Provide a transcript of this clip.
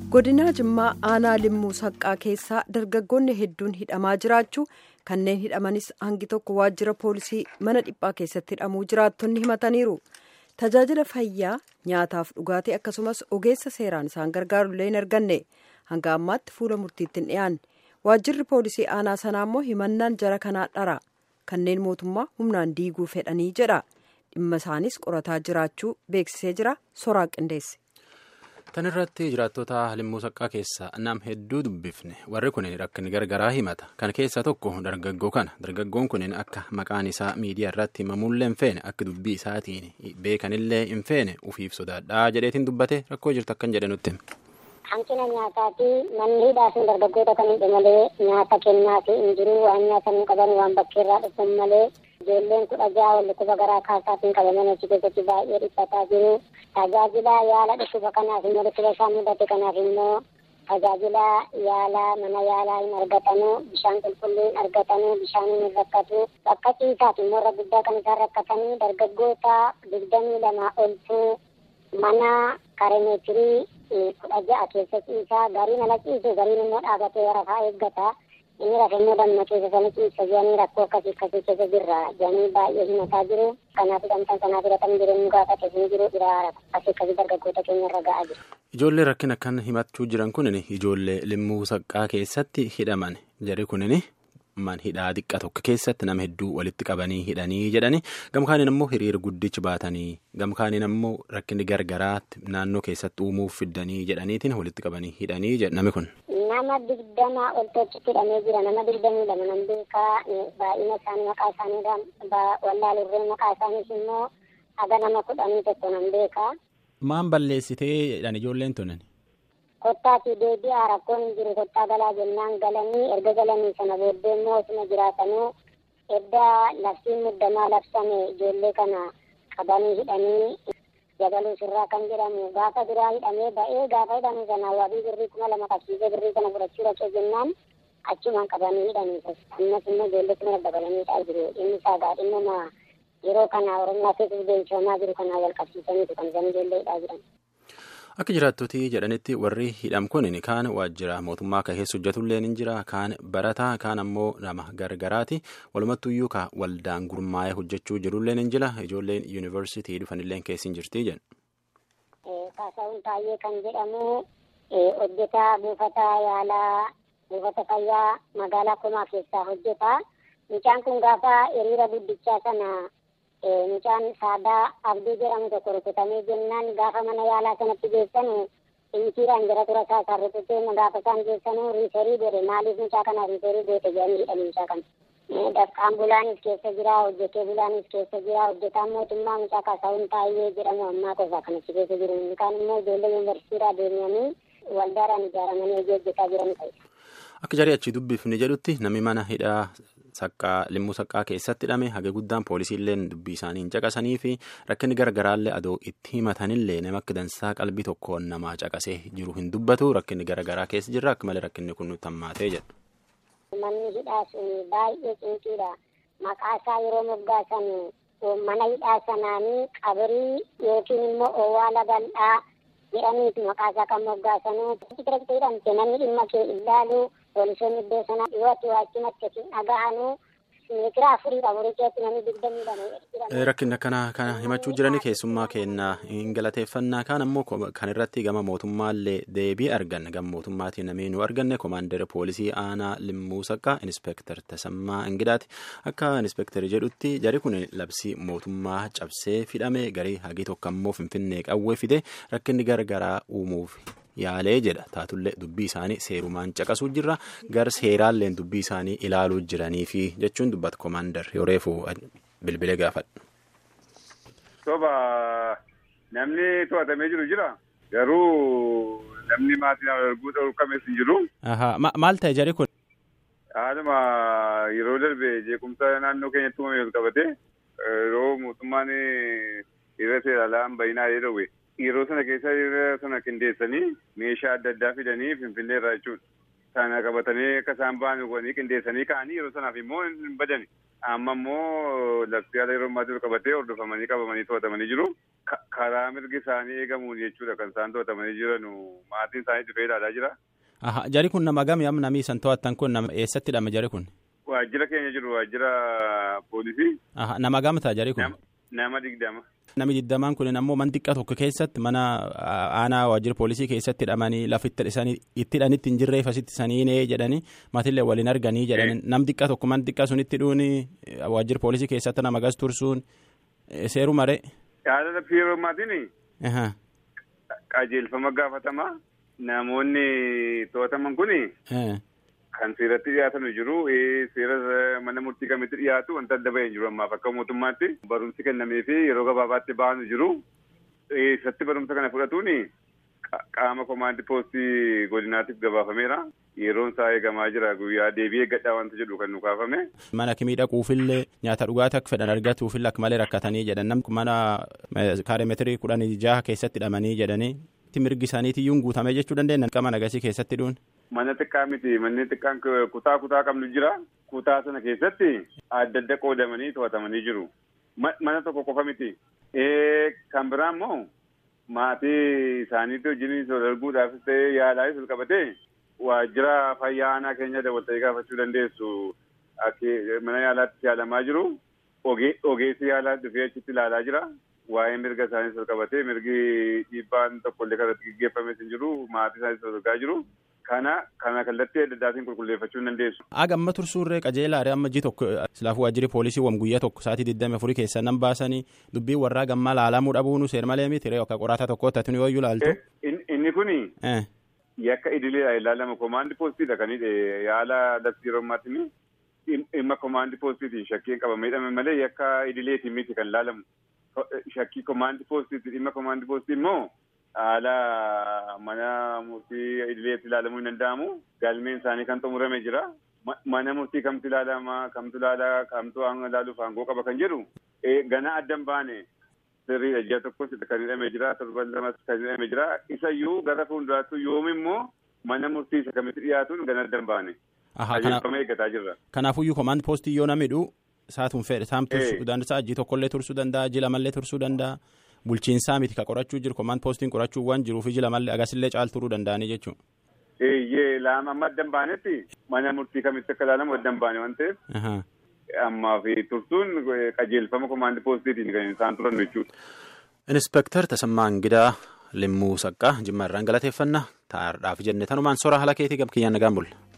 godinaa jimmaa aanaa limmuu saqqaa keessaa dargaggoonni hedduun hidhamaa jiraachuu kanneen hidhamanis hangi tokko waajjira poolisii mana dhiphaa keessatti hidhamuu jiraattonni himataniiru tajaajila fayyaa nyaataaf dhugaatii akkasumas ogeessa seeraan isaan gargaarullee hin arganne hanga ammaatti fuula murtiitti hin dhiyaanne waajjirri poolisii aanaa sanaa immoo himannaan jara kanaa dhara kanneen mootummaa humnaan diiguu fedhanii jedha dhimma isaanis qorataa jiraachuu beeksisee jira soraa qindeesse. Tan irratti jiraattota limmuu saqqaa keessaa nam hedduu dubbifne warri kunin rakkin gargaraa himata kan keessaa tokko dargaggoo kana dargaggoon kunin akka maqaan isaa miidiyaa irratti himamullee hin feene akka dubbii isaatiin beekanillee hin feene ufiif sodaadhaa jedheetiin dubbate rakkoo jirtu akkan jedhe nutti. Hanqina nyaataa fi manni hidhaa sun dargaggoota kan hin malee nyaata kennaa fi hin jiru waan nyaatan hin qaban waan bakkeerraa dhufan malee ijoolleen kudha ja'a wal dhukkuba garaa kaasaatiin qabaman achi keessatti baay'ee dhiphataa jiru. Tajaajila yaala dhukkuba kanaaf immoo dhukkuba isaan mudate kanaaf immoo tajaajila yaala mana yaalaa hin argatanu bishaan qulqulluu hin argatanu bishaan hin rakkatu bakka ciisaaf immoo irra guddaa kan isaan rakkatanii dargaggoota digdamii lama oltu mana karemeetirii kudha ja'a keessa ciisaa gariin ala ciisu gariin immoo dhaabatee rafaa eeggata. inni rafe immoo damma keessa sana ciisa jedhanii rakkoo akkasii akkasii keessa jirra jedhanii baay'ee himataa jiru kanaaf dhamtaan sanaa fudhatan jireenya gaafate hin jiru dhiraa akkasii akkasii dargaggoota keenya irra ga'aa jiru. Ijoollee rakkina akkan himachuu jiran kunin ijoollee limmuu saqqaa keessatti hidhaman jari kunin man hidhaa xiqqa tokko keessatti nama hedduu walitti qabanii hidhanii jedhani gamkaaniin ammoo hiriira guddichi baatanii gamkaaniin ammoo rakkinni gargaraatti naannoo keessatti uumuuf fiddanii jedhaniitiin walitti qabanii hidhanii jedha namni kun. nama digdama ol tochitti hidhamee jira nama digdamii lama nan beekaa baay'ina isaanii maqaa isaanii wallaalurree maqaa isaaniis immoo haga nama kudhanii tokko nan beekaa. Maan balleessitee jedhan ijoolleen tunan? Kottaatii deebi'aa rakkoon hin jiru kottaa galaa jennaan galanii erga galanii sana booddee immoo osuma jiraatanuu edda labsiin muddamaa labsame ijoollee kana qabanii hidhanii jabaluu sirraa kan jedhamu gaafa duraa hidhamee ba'ee gaafa hidhamu sana waabii birrii kuma lama qabsiisee birrii kana fudhachuu dhaqee jennaan achumaan qabanii hidhanii ammas immoo ijoollee kana dabalanii hidhaa jiru inni isaa gaadhimma yeroo kana oromiyaa keessatti deemsifamaa jiru kanaa wal qabsiisaniitu kan isaan ijoollee hidhaa jiran. Akka jiraattotii jedhanitti warri hidham kun kaan waajjira mootummaa kan keessa hojjetullee ni jira kaan barataa kaan ammoo nama gargaraati walumattuyyuu ka waldaan gurmaa'ee hojjechuu jirullee ni jira ijoolleen yuunivarsiitii dhufanillee keessa hin jirti jedhu. Kaasaawun Taayyee kan jedhamu hojjetaa buufata yaalaa buufata fayyaa magaalaa Komaa keessaa hojjeta. Mucaan kun gaafa hiriira guddichaa sana mucaan saadaa abdii jedhamu tokko rukutamee jennaan gaafa mana yaalaa sanatti geessanu injiiraan jara tura isaa isaan rukutee gaafa isaan geessanu riiferii godhe maaliif mucaa kana riiferii goote jedhanii hidhan mucaa kana. Dafqaan bulaanis keessa jira hojjetee bulaanis keessa jira hojjetaan mootummaa mucaa kaasaawun Taayyee jedhamu ammaa qofa kanatti keessa jiru kaan immoo ijoollee yuunivarsiitiidhaa deemanii waldaadhaan ijaaramanii hojii hojjetaa jiran ta'e. Akka jarii achi dubbifni jedhutti namni mana hidhaa saqqaa limmuu saqqaa keessatti hidhame haga guddaan poolisiillee dubbii isaanii hin caqasanii fi rakkinni gargaraallee adoo itti himatanillee nama akka dansaa qalbii tokkoon namaa caqasee jiru hin dubbatu rakkinni garagaraa keessa jirra akka malee rakkinni kun nutti hammaatee jedhu. Manni hidhaa sun baay'ee cinqiidha. Maqaa isaa yeroo moggaasan mana hidhaa sanaanii qabrii yookiin immoo owwaala bal'aa jedhaniitu maqaa isaa kan moggaasanuu. Biratti hidhamte namni dhimma kee ilaalu poolisoonni iddoo sana dhiyooti waachumatti achiin dhaga'anuu meetira afurii afurii keessatti namni digdamii lama. Rakkinni akkana kana himachuu jiranii keessummaa kennaa hin galateeffannaa kaan ammoo kan irratti gama mootummaallee deebii arganne gama mootummaatiin namni nu arganne koomaandara poolisii aanaa limmuu saqqaa inspektar Tasammaa Ingidaati akka inspektari jedhutti jari kun labsii mootummaa cabsee fidhame garii hagii tokko ammoo finfinnee qawwee fide rakkinni gargaraa uumuuf. yaalee jedha taatullee dubbii isaanii seerumaan caqasuu jirra gar seeraalleen dubbii isaanii ilaaluu jiraniifi jechuun dubbata koomaandar yoo reefu bilbilee gaafadha. Soba namni to'atamee jiru jira garuu namni maatiin arguu dhowwu kamees hin jiru. Maal ta'e jari kun? Haaluma yeroo darbe jeequmsa naannoo keenyatti uumame wal qabate yeroo mootummaan irra seeraalaan bayinaa jedhawe. yeroo sana keessa yeroo sana qindeessanii meeshaa adda addaa fidanii finfinnee irraa jechuudha. Sana qabatanii akka isaan ba'an godhanii qindeessanii ka'anii yeroo sanaaf immoo hin badani. Amma immoo labsii haala yeroo ammaa jiru qabatee hordofamanii qabamanii to'atamanii jiru. karaa mirgi isaanii eegamuun jechuudha kan isaan to'atamanii jiran maatiin isaanii dhufee ilaalaa jira. Jari kun nama gami amma namni isaan to'atan kun nama eessatti hidhame jari kun? Waajjira keenya jiru waajjira poolisii. Nama gamtaa jari kun? Nama digdama. Namni digdamaan kun ammoo man xiqqaa tokko keessatti mana aanaa waajjira poolisii keessatti hidhamanii lafa itti hidhanitti hin jirreef asitti saniinee jedhanii maatillee waliin arganii jedhanii nam xiqqaa tokko man xiqqaa sunitti dhuuni waajjira poolisii keessatti nama gas tursuun seeru maree. Yaada laffii yeroo maatiin qajeelfama gaafatamaa namoonni to'ataman kun kan seeratti dhiyaatanu jiru seera mana murtii kamitti dhiyaatu wanta adda bahee jiru ammaaf akka mootummaatti barumsi kennamee fi yeroo gabaabaatti ba'anu jiru eessatti barumsa kana fudhatuun qaama komaandi poostii godinaatiif gabaafameera yeroon isaa eegamaa jira guyyaa deebii eeggadhaa wanta jedhu kan nu kaafame. Mana kimii dhaquufillee nyaata dhugaatii akka fedhan argatuufillee akka malee rakkatanii jedhan namni mana kaareemetirii kudhan jaha keessatti hidhamanii jedhanii mirgi isaaniitiyyuu guutame jechuu dandeenya qaama nagasii keessatti dhuun. Mana xiqqaa miti manni xiqqaan kutaa kutaa qabnu jira kutaa sana keessatti adda adda qoodamanii to'atamanii jiru mana tokko qofa miti. Kan biraa immoo maatii isaaniitti wajjin sool arguudhaafis ta'ee yaalaafis ol qabatee waajjira fayyaa aanaa keenya dabaltee gaafachuu dandeessu mana yaalaatti yaalamaa jiru ogeessi yaalaa dhufee achitti ilaalaa jira. waa'ee mirga isaaniis ol qabatee mirgi dhiibbaan tokkollee kanatti gaggeeffames hin jiru maatii isaaniis ol argaa jiru kana kana kallattii adda addaatiin qulqulleeffachuu hin dandeessu. Aga amma tursuurree qajeelaadha amma ji tokko silaafuu waajjirri poolisii wam guyyaa tokko sa'aatii digdami afurii keessaa nan baasanii dubbii warraa gammaa laalamuu dhabuunu seer malee miti ree akka qoraataa tokko tattuni yooyyuu laaltu. Inni kuni yakka idileedha ilaalama komaandi poostiidha kan yaala labsii yeroo ammaatti dhimma komaandi poostiitiin shakkiin qabamee hidhame malee yakka idileetiin miti kan laalamu. shakkii komaandi poostiitti dhimma komaandi poostii immoo haala mana murtii idileetti ilaalamuu hin danda'amu galmeen isaanii kan xumurame jira mana murtii kamtu ilaalama kamtu ilaala kamtu ilaaluuf aangoo qaba kan jedhu gana addan baane sirriidha ji'a tokkos kan hidhame jira torban lamas kan hidhame jira isayyuu gara fuulduraatti yoom immoo mana murtii isa kamitti dhiyaatuun gana addan baane. Qajeelfama eeggataa jirra. Kanaafuyyuu komaandi poostii yoo namidhu saatuun fedhe saam tursuu danda'a jii tokkollee tursuu danda'a jii lamallee tursuu danda'a bulchiinsaa miti ka qorachuu jiru komaand poostiin qorachuu waan jiruuf jii lamallee agasillee caal turuu danda'anii jechuudha. Eeyyee laama amma addan baanetti mana murtii kamitti akka ilaalamu addan baane waan ta'eef. Ammaa fi tursuun qajeelfama komaandi poostiitiin kan isaan turan jechuudha. Inspektar Tasammaa Ingidaa Limmuu Saqqaa Jimma irraan galateeffannaa taa'aadhaaf jenne tanumaan sora haala keetii gab kiyyaan nagaan bulla.